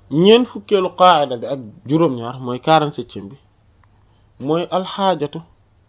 ñeent fukkeelu qaayida bi ak juróom-ñaar mooy quarante-septième bi mooy alxaajatu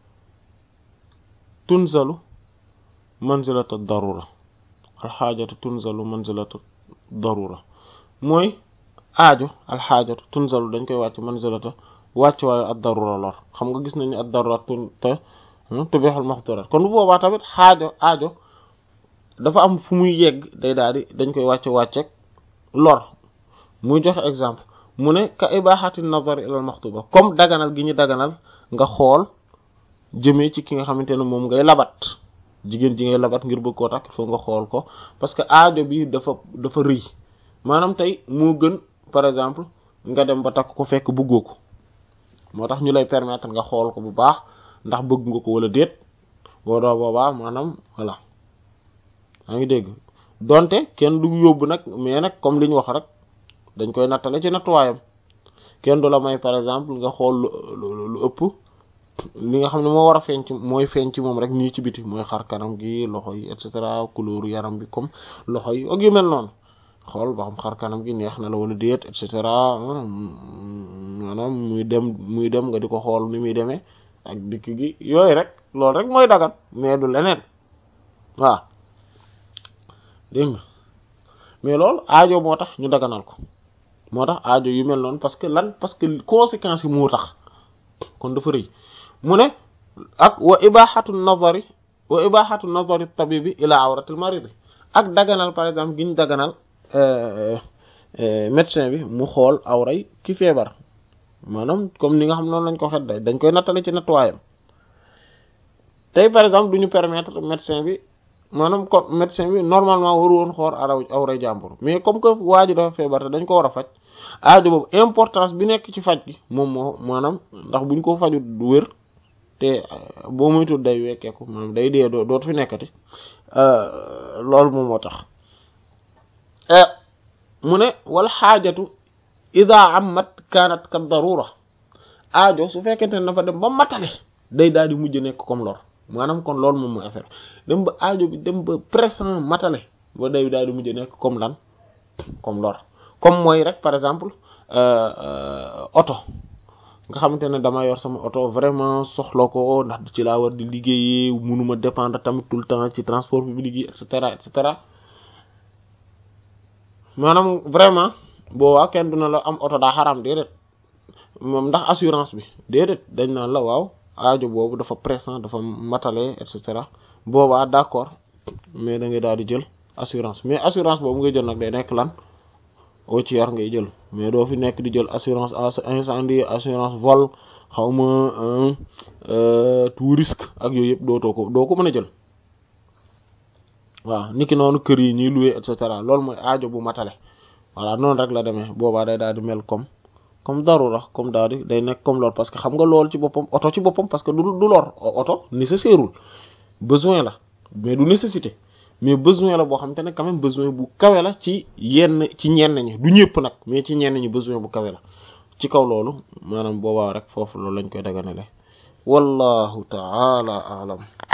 tunzalu manzilata darura alxaajatu tunzalu manzilata darura mooy aajo alxaajatu tunzalu dañ koy wàcc manzilata wàcc waaye ad darura lor xam nga gis nañu ad darura tun te tubixul maxdurat kon bu boobaa tamit xaajo aajo dafa am fu muy yegg day daal di dañ koy wàcce wàcceeg lor muy joxe exemple mu ne ka ibaaxati nazar ilal maxtuba comme daganal gi ñu daganal nga xool jëmee ci ki nga xamante ne moom ngay labat jigéen ji ngay labat ngir bëgg koo takk foo nga xool ko parce que aajo bi dafa dafa rëy maanaam tey moo gën par exemple nga dem ba takk ko fekk bëggoo ko moo tax ñu lay permettre nga xool ko bu baax ndax bëgg nga ko wala déet boo doo boobaa maanaam voilà yaa ngi dégg donte kenn du yóbbu nag mais nag comme li ñu wax rek dañ koy nattale ci nattuwaayam kenn du la may par exemple nga xool lu lu ëpp li nga xam ne moo war a feeñ ci mooy feeñ ci moom rek nii ci biti mooy xar kanam gi loxo yi et cetera couleur yaram bi comme loxo yi ak yu mel noonu xool ba xam xar kanam gi neex na la wala déet et cetera maanaam muy dem muy dem nga di ko xool ni muy demee ak dikk gi yooyu rek loolu rek mooy dagan mais du leneen waaw dégg nga mais loolu aajo moo tax ñu daganal ko moo tax aajo yu mel noonu parce que lan parce que conséquences yi moo tax kon dafa rëy mu ne ak wa ibahatu nazari wa ibahatu nazari tabibi ila awratil maridi ak daganal par exemple gi ñu daganal médecin bi mu xool awray ki feebar maanaam comme ni nga xam noonu lañ ko xet day dañ koy nattale ci nattuwaayam tey par exemple du ñu permettre médecin bi maanaam kon médecin bi normalement waru woon xool araw awray jàmbur mais comme que waa ji dafa feebar te dañ ko war a faj aajo boobu importance bi nekk ci faj gi moom moo maanaam ndax buñ ko faju du wér te boo moytul day wekkeeku maanaam day dee dootu fi nekkati loolu moom moo tax mu ne wal xaajatu ida amat kanat kat darura aajo su fekkente ne dafa dem ba matale day daal di mujj nekk comme lor maanaam kon loolu moom mooy affaire dem ba aajo bi dem ba pressant matale ba day daal di mujj nekk comme lan comme lor comme mooy rek par exemple oto nga xamante ne dama yor sama oto vraiment soxla ko ndax ci laa war di liggéeyee mënuma dépendre tamit tout le temps ci transport public yi et cetera et cetera maanaam vraiment boobaa kenn duna la am oto daa xaram déedéet moom ndax assurance bi déedéet dañ naan la waaw aajo boobu dafa pressant dafa matale et cetera boobaa d'accord mais da ngay daal di jël assurance mais assurance boobu ngay jël nag day nekk lan au tiers ngay jël mais doo fi nekk di jël assurance incendie assurance vol xaw ma tout risque ak yooyu yëpp dootoo ko doo ko mën a jël waaw niki noonu kër yi ñuy louer et cetera loolu mooy aajo bu matale voilà noonu rek la demee boobaa day daal di mel comme comme darura comme daal di day nekk comme lor parce que xam nga loolu ci boppam oto ci boppam parce que du du lor oto nécessairewul besoin la mais du nécessité mais besoin la boo xam te ne quand même besoin bu kawe la ci yenn ci ñenn ñi du ñëpp nag mais ci ñenn ñi besoin bu kawe la ci kaw loolu maanaam boobaa rek foofu loolu lañ koy daganale wallahu ta'ala a'lam